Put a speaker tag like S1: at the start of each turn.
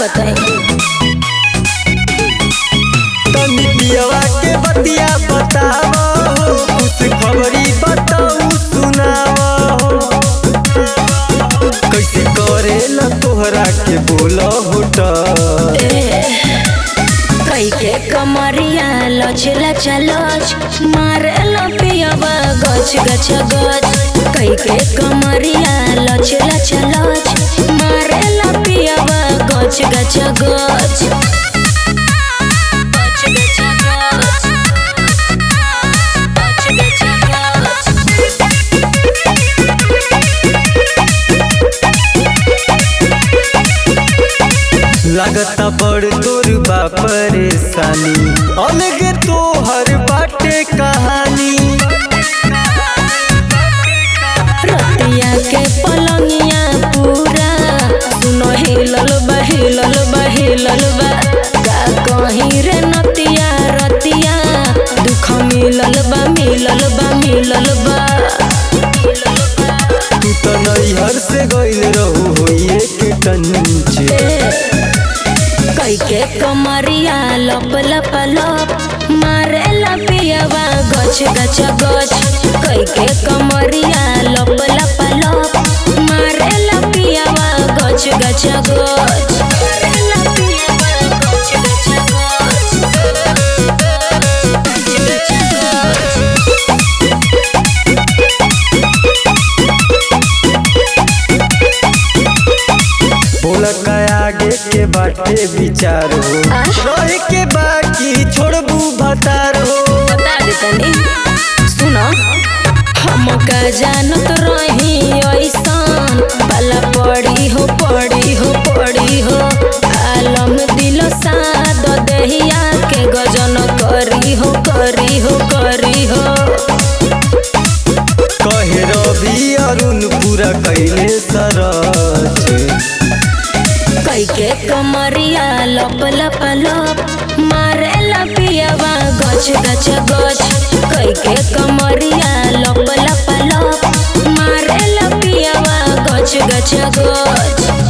S1: बताई
S2: तनी पियवा के बतिया बतावा हो खुश खबरी बताऊ सुनावा हो कैसे करेला तोहरा के बोला होटा
S1: कई के कमरिया लच लच लच मारे पियबा गच गच गच कई के कमरिया लच लच लच मारे पियबा गच गच गच गच गच गच गच गच गच
S2: लगता बड़ तोर बा परेशानी अलग तोहर बाटे कहानी
S1: रतिया के पलंगिया पूरा सुनो हिलल बा हिलल बा हिलल बा का कहीं रे नतिया रतिया दुख मिलल बा मिलल बा मिलल बा
S2: तू तो नैहर से गइल रहू होइए के टंचे
S1: कई के कमरिया लप लप लप मारे लपियवा गछ गछ गछ कई के कमरिया लप लप लप मारे लपियवा गछ गछ गछ मारे लपियवा गछ गछ गछ गछ गछ
S2: बोला का आगे के बाटे विचार हो
S1: आ?
S2: रहे के बाकी छोड़बू भतार हो
S1: बता दे तनी सुनो हम का जानत रही ऐसन बाला पड़ी हो पड़ी हो पड़ी हो आलम दिल साद दहिया के गजन करी हो करी हो करी हो
S2: कहे रवि अरुण पूरा कैले सरच
S1: कई के कमरिया लप लप लप मारे लपियवा गछ गछ गछ कई के कमरिया लप लप लप मारे लपियवा गछ गछ गछ